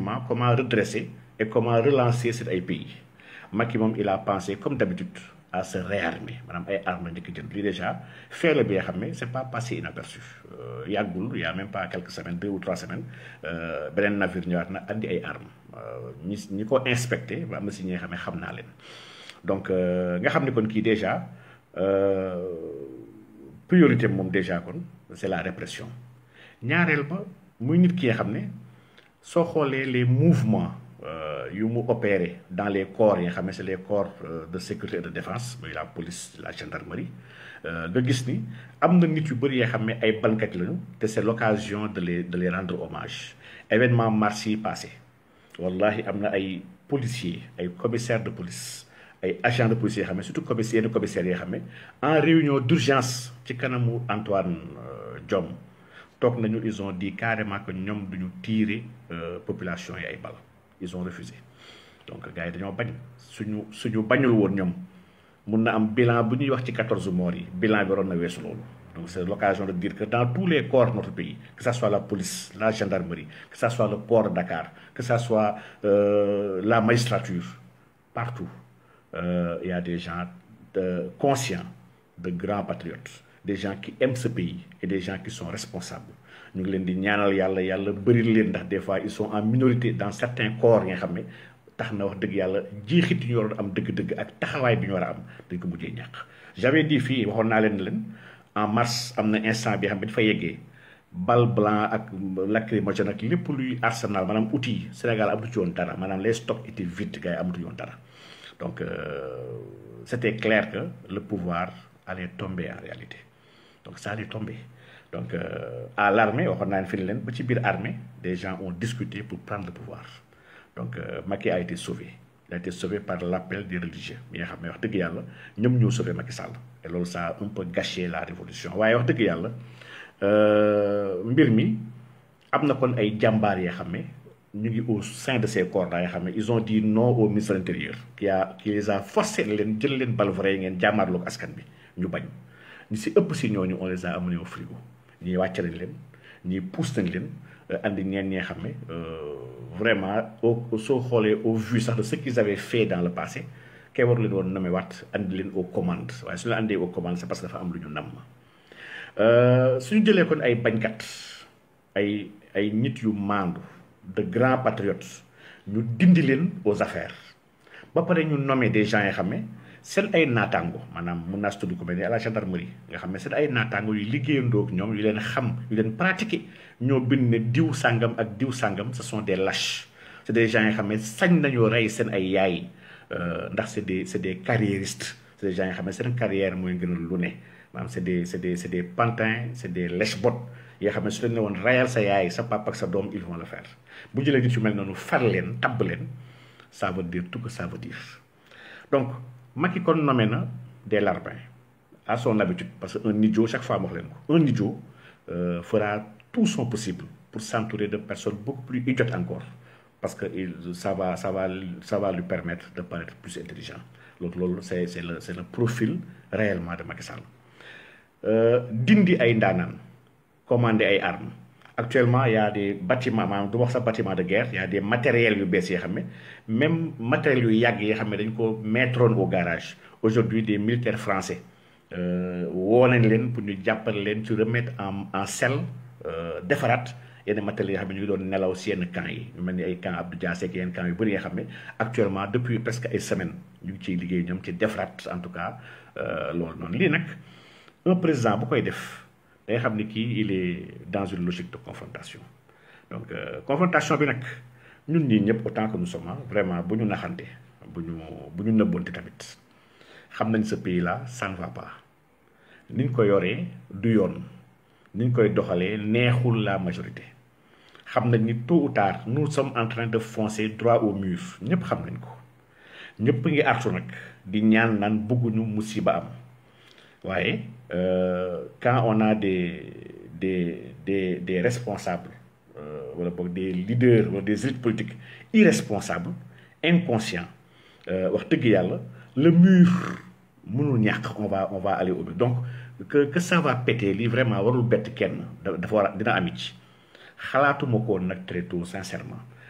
effectivement comment redresser et comment relancer cet ay pays Macky moom il a pensé comme d'habitude à se réarmer maanaam ay armes njëkk jënd lii déjà fait la bi nga xam ne c'est pas passé inaperçu yàggul il y a même pas quelques semaines deux ou trois semaines beneen navire ñëwaat na andi ay armes ñi ñi ko inspecté ba am na si ñi nga xam ne xam naa leen donc nga xam ne kon kii déjà priorité moom déjà kon c'est la répression ñaareel ba muy nit ki nga xam ne soo xoolee les mouvements yu mu opéré dans les corps yi nga xam ne c'est les corps de sécurité et de défense muy la police la gendarmerie nga gis ni am na nit yu bëri yoo xam ne ay bankat lañu te c'est l'occasion de les de les rendre hommage événement mars yi passé wallahi am na ay policiers ay commissaires de police ay agents de police yoo xam ne surtout commissaires yenn commissaires yoo xam ne en réunion d'urgence ci kanamu Antoine Diome toog nañu ils ont dit carrément que ñoom duñu tirer population yi ay balles ils ont refusé donc gars yi dañoo bañ suñu suñu bañul woon ñoom mun na am bilan bu ñuy wax ci 14 morts yi bilan bi waroon na weesu loolu donc c'est l'occasion de dire que dans tous les corps de notre pays que ça soit la police la gendarmerie que ça soit le port de Dakar que ça soit euh, la magistrature partout euh, il y a des gens de, conscients de grands patriotes des gens qui aiment ce pays et des gens qui sont responsables ñu ngi leen di ñaanal yàlla yàlla bëri leen ndax des fois ils sont en minorité dans certains corps yi nga xam ne tax na wax dëgg yàlla jiixit ñu waroon am dëgg-dëgg ak taxawaay bi ñu war a am dañ ko mujjee ñàkk j'avais dit fii waxoon naa leen leen en mars am na instant bi xam ne dafa yeggee bal blanc ak lacrymogène ak lépp luy arsenal maanaam outil Sénégal amatu ci woon dara maanaam les stocks étaient vides gars yi amatu woon dara donc euh, c'était clair que le pouvoir allait tomber en réalité donc ça allait tomber donc euh, à l'armée waxoon naa leen fi leen ba ci biir armée des gens ont discuté pour prendre le pouvoir donc euh, Macky a été sauvé il a été sauvé par l'appel des religieux mi nga xam ne wax dëgg yàlla ñoom ñoo sauvé Macky Sall et loolu ça a un peu gâché la révolution waaye wax dëgg yàlla mbir mi am na kon ay jàmbaar yoo xam ne ñu ngi au sein de ces corps yoo xam ne ils ont dit non au ministre de l'intérieur qui a qui les a forcé leen jël leen bal vrai ngeen jàmmaarloo ak askan bi ñu bañ ñu si ëpp si ñooñu on les a amenés au frigo ñii wàcc nañ leen ñii pousse nañ leen andi ñeen ñee xam ne vraiment au soo xoolee au vu sax de ce qu'ils avaient fait dans le passé kay war leen woon nommé waat andi leen aux commandes waaye su ñu la andee aux commandes c'est parce que dafa am lu ñu namm suñu jëlee kon ay bañkat ay ay nit yu maandu de grands patriotes ñu dindi leen aux affaires ba pare ñu nommé des gens yoo xam ne seen ay naataango maanaam mun naa si tudd ko mel ni à la gendarmerie nga xam ne seen ay naataango yu liggéeyandoo ak ñoom yu leen xam yu leen pratiquer ñoo bind ne diw sàngam ak diw sàngam ce sont des lâches c'est des gens yoo xam ne sañ nañoo rey seen ay yaay ndax c'est des c'est des carriéristes c'est des gens yoo xam ne seen carrière mooy gën a lu ne maanaam c'est des c'est des c'est des pantins c'est des lèche-bottes yoo xam ne su leen ne woon rayal sa yaay sa papa ak sa doom ils vont le faire bu jëlee nit yu mel noonu far leen tabb leen ça veut dire tout que ça veut dire donc Macky kon nommé na des larbins à son habitude parce que un idiot chaque fois ma wax leen ko un idiot euh, fera tout son possible pour s'entourer de personnes beaucoup plus idiotes encore parce que il ça va ça va ça va lui permettre de paraître plus intelligent loolu loolu c'est c'est le c'est le profil réellement de Macky Sall dindi ay ndaanaan commander ay armes actuellement il y a des bâtiments maanaam du wax sa bâtiment de guerre il y a des matériels yu bees yoo xam ne même matériels yu yàgg yi xam ne dañ ko mettroon au garage aujourd'hui des militaires français woo nañ leen pour ñu jàppale leen ci remettre en en selle defaraat yenn matériels yoo xam ne ñu ngi doon nelaw si yenn camps yi ñu mel ni ay camp Abdou Diassé ak yenn camps yu bëri yoo xam ne actuellement depuis presque ay semaines ñu ngi ciy liggéey ñoom ci defaraat en tout cas loolu noonu lii nag un président bu koy def day xam ni kii il est dans une logique de confrontation donc confrontation bi nag ñun ñii ñëpp autant que nous sommes vraiment bu ñu naxante bu ñu bu ñu nëbbonte tamit xam nañ ce pays là ça ne va pas niñ ko yoree du yoon niñ koy doxalee neexul la majorité xam nañ ni tôt ou tard nous sommes en train de foncer droit au mur ñëpp xam nañ ko ñëpp ngi artu nag di ñaan naan bëgguñu musiba am waaye quand on a des des des des responsables wala boog des leaders wala des élites politiques irresponsables inconscients wax dëgg yàlla le mur mënul ñàkk on va on va aller au mur donc que que ça va péter lii vraiment warul bett kenn dafa war a dina am ci xalaatuma ko woon nag très tôt sincèrement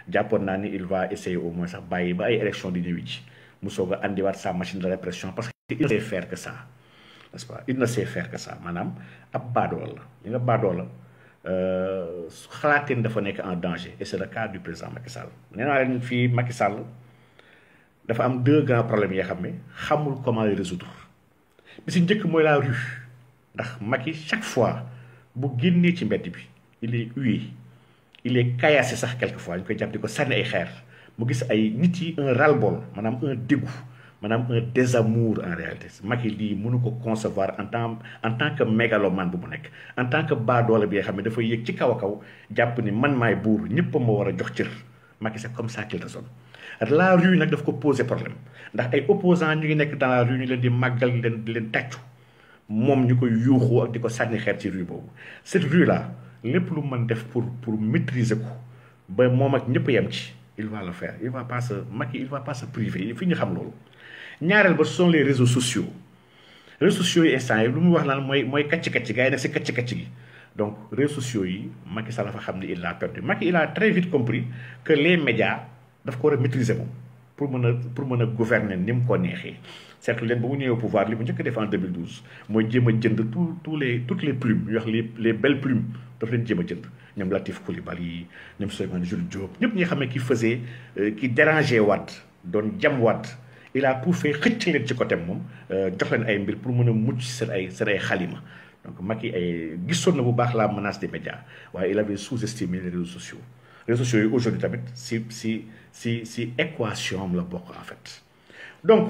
jàppoon naa ni il va essayer au moins sax bàyyi ba ay élection di ñëwi ci mu soog a andiwaat sa machine de répression parce que il ne sait faire que ça n'est-ce pas il ne sait faire que ça maanaam ab baadoo la li nga baadoo la xalaateen dafa nekk en danger et c'est le cas du président Macky Sall nee naa leen fii Macky Sall dafa am deux grands problèmes yoo xam ne xamul comment les résoudre bi si njëkk mooy la rue ndax Macky chaque fois bu génnee ci mbedd bi il est hué il est caillassé sax quelquefois ñu koy jàpp di ko sànni ay xeer mu gis ay nit yi un ras-le-bol maanaam un dégoût maanaam un désamour en réalité Macky lii mënu ko concevoir en tant en tant que mégalomane bu mu nekk en tant que baadoole bi nga xam ne dafa yéeg ci kaw a kaw jàpp ni man maay buur ñëpp a ma war a jox cër Macky c'est comme ça qu'il raisonne la rue nag daf ko poser problème ndax ay opposants ñu ngi nekk dans la rue ñu leen di màggal leen di leen tàccu moom ñu koy yuuxu ak di ko sànni xeer ci rue boobu cette rue là lépp lu mën def pour pour maîtriser ko ba moom ak ñëpp yem ci il va le faire il va pas se Macky il va pas se priver fi ñu xam loolu ñaareel ba ce sont les réseaux sociaux réseaux sociaux yi instant yi lu mu wax naan mooy mooy kacc-kacc gars yi nag si kacc-kacc gi donc réseaux sociaux yi Macky Sall dafa xam ne il l'a perdu Macky il a très vite compris que les médias daf ko war a maîtriser moom pour mën a pour mën a gouverner ni mu ko neexee seetlu leen ba mu ñëwee au pouvoir li mu njëkk def en 2012 mooy jéem a jënd tous tous les toutes les plumes ñu wax les les belles plumes daf leen jéem a jënd ñoom Latif Coulibaly ñoom Souleymane Jules Diop ñëpp ñi nga xam ne ki faisait ki déranger Wade doon jam Wade il a tout fait xëcc leen ci côté moom jox leen ay mbir pour mën a mucc seen ay seen ay xalima donc Macky ay gisoon na bu baax la menace des médias waaye il avait sous-estimé les réseaux sociaux réseaux sociaux yi aujourd'hui tamit si si si si équation am la bokk en fait donc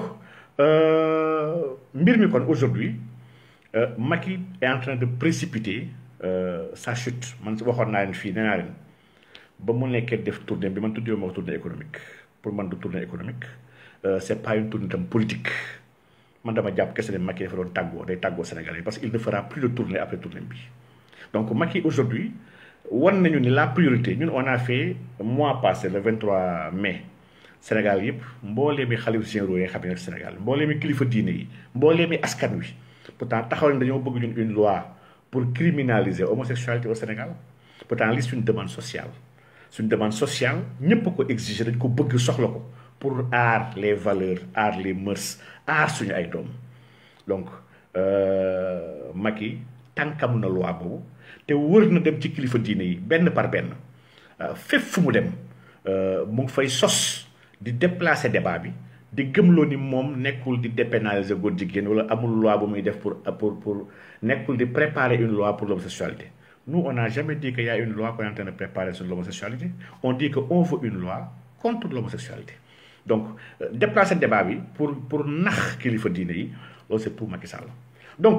mbir mi kon aujourd'hui Macky est en train de précipiter sa chute man waxoon naa leen fii nee naa leen ba mu nekkee def tournée bi man tuddee ma tournée économique pour man du tournée économique c'est pas une tournée tam politique man dama jàpp kese ne Macky dafa doon tàggoo day tàggoo Sénégalais parce qu'il ne fera plus de tournée après tournée bi donc Macky aujourd'hui wan nañu ni la priorité ñun on a fait mois passé le 23 mai Sénégal yëpp mboolee mi xalif généraux yi nga xam ne Sénégal mboolee mi kilifa diine yi mboolee mi askan wi pourtant taxaw nañ dañoo bëgg ñun une loi pour criminaliser homosexualité au Sénégal pourtant li suñu demande sociale suñu demande sociale ñëpp ko exiger dañ ko bëgg soxla ko pour aar les valeurs aar les mœurs aar suñu ay doom donc Macky tànkam na loi boobu te wër na dem ci kilifa diine yi benn par benn fépp fu mu dem mu ngi fay sos di déplacer débat bi di gëmloo ni moom nekkul di dépénaliser góor jigéen wala amul loi bu muy def pour pour pour nekkul di préparer une loi pour l'homosexualité nous on n'a jamais dit qu'il y a une loi qu'on est en train de préparer sur l'homosexualité on dit que on veut une loi contre l'homosexualité donc déplacer débat bi pour pour nax kilifa diine yi loolu c'est pour Macky Sall donc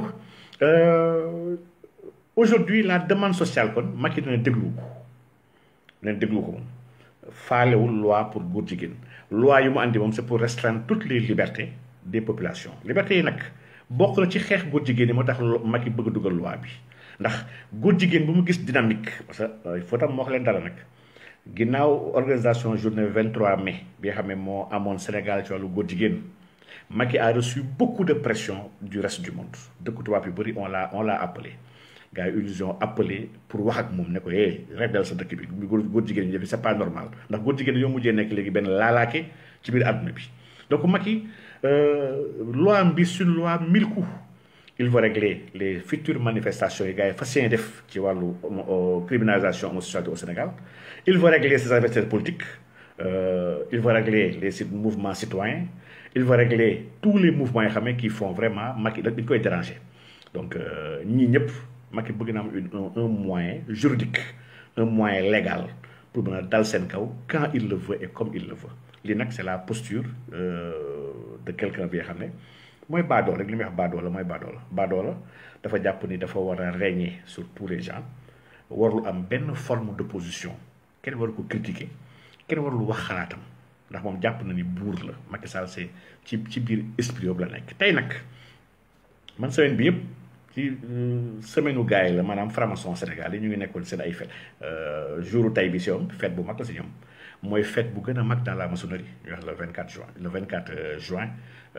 aujourd'hui la demande sociale kon Macky dina déglu ko dina déglu ko moom faalewul loi pour góor jigéen loi yi mu andi moom c'est pour restreindre toutes les libertés des populations libertés yi nag bokk na ci xeex góor jigéen yi moo tax Macky bëgg a dugal loi bi ndax góor jigéen bu mu gis dynamique parce que il faut tam moo wax leen dara nag ginnaaw organisation journée 23 mai bi nga xam ne moo amoon Sénégal ci wàllu góor jigéen Macky a reçu beaucoup de pression du reste du monde dëkku tubaab yu bëri on l'a on l'a appelé gars yi ils ont appelé pour wax ak moom ne ko eh rebelle sa dëkk bi góor góor jigéen ñi c'est pas normal ndax góor jigéen ñoo mujjee nekk léegi benn laalaake ci biir àdduna bi donc Macky loi bi c'est une loi mille coups il va régler les futures manifestations yi gars yi fas yéene def ci wàllu criminalisation homosexualité au Sénégal il va régler ses adversaires politiques il va régler les mouvements citoyens il va régler tous les mouvements yi xam ne qui font vraiment Macky dañ koy déranger donc ñii ñëpp Macky bëgg na am une un moyen juridique un moyen légal pour mën a dal seen kaw quand il le veut et comme il le veut lii nag c'est la posture de quelqu'un bi nga xam ne mooy baadoo rek li muy wax baadoo la mooy baadoo la baadoo la dafa jàpp ni dafa war a régner sur tous les gens warul am benn forme d'opposition kenn waru ko critiquer kenn warul wax xalaatam ndax moom jàpp na ni buur la Macky Sall c'est ci ci biir esprit yoobu la nekk tey nag man semaine bi yëpp ci semaine u gars yi la maanaam franc-maçon Sénégal yi ñu ngi nekkoon seen ay fête jouru tay bi si ñoom fête bu mag la si ñoom mooy fête bu gën a mag dans la maçonnerie ñu wax le 24 juin le 24 juin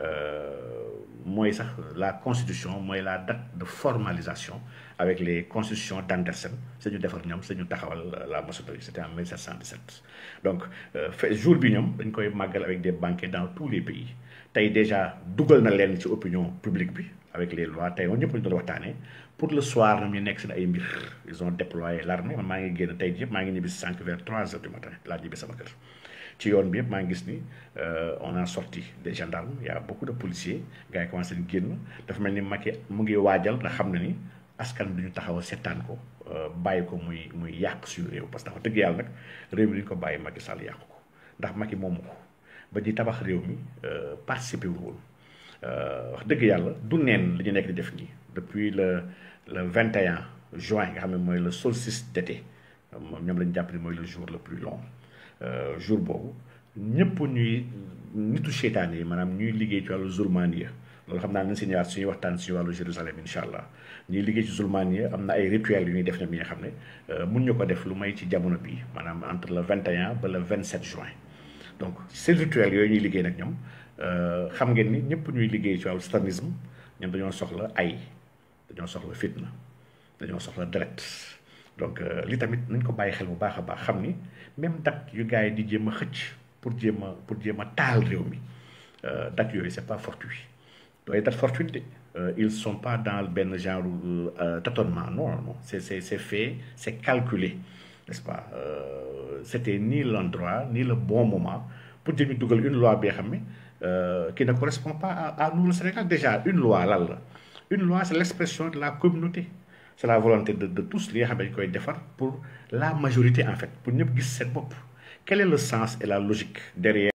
mooy sax la constitution mooy la date de formalisation avec les constitutions d'Andersen sañu defar ñoom sañu taxawal la maçonnerie c'était en 1717 donc fait jour bi ñoom dañ koy màggal avec des banquets dans tous les pays tey déjà dugal na leen ci opinion publique bi avec les lois tey woon ñëpp lañu doon waxtaanee pour le soir ñoom ñu nekk seen ay mbir ils ont déployé l'armée man maa ngi génn tey yëpp maa ngi ñibbi si cinq vers trois heures du matin laa ñibbi sama kër ci yoon bi yëpp maa ngi gis ni on a sorti des gendarmes il y a beaucoup de policiers gars yi commencé di génn dafa mel ni Macky mu ngi waajal nga xam ne ni askan bi ñu taxaw a seetaan ko bàyyi ko muy muy yàq suñu réew parce que dafa dëgg yàlla nag réew mi dañu ko bàyyi Macky Sall yàq ko ndax Macky moomu ko ba ñuy tabax réew mi participer wul woon wax dëgg yàlla du neen li ñu nekk di def nii depuis le le 21 juin nga xam ne mooy le solstice d'été moom ñoom lañu jàpp ni mooy le jour le plus long jour boobu ñëpp ñuy nitu seytaane yi maanaam ñuy liggéey ci wàllu zulmaniya loolu xam naa nañ si ñëwaat suñuy waxtaan suñu wàllu Jérusalem incha allah ñuy liggéey ci zulmaniya am na ay rituels yu ñuy def ñoom yi nga xam ne mun ñu ko def lu may ci jamono bii maanaam entre le 21 ba le 27 juin donc ces rituels yooyu ñuy liggéey nag ñoom xam ngeen ni ñëpp ñuy liggéey ci wàllu satanisme ñoom dañoo soxla ay dañoo soxla fitna dañoo soxla deret donc li tamit nañ ko bàyyi xel bu baax a baax xam ni même date yu gars yi di jéem a xëcc pour jéem a pour jéem a taal réew mi date yooyu c'est pas fortuit dooy date fortuite de ils sont pas dans benn genre tâtonnement non non c'est c'est c'est fait c'est calculé n'est-ce pas c'était ni l'endroit ni le bon moment pour jéem dugal une loi bi nga xam ne qui ne correspond pas à, à nous le Sénégal déjà une loi lan la une loi c'est l'expression de la communauté c'est la volonté de de tous li nga xam ne dañu koy defar pour la majorité en fait pour ñëpp gis seen bopp quel est le sens et la logique derrière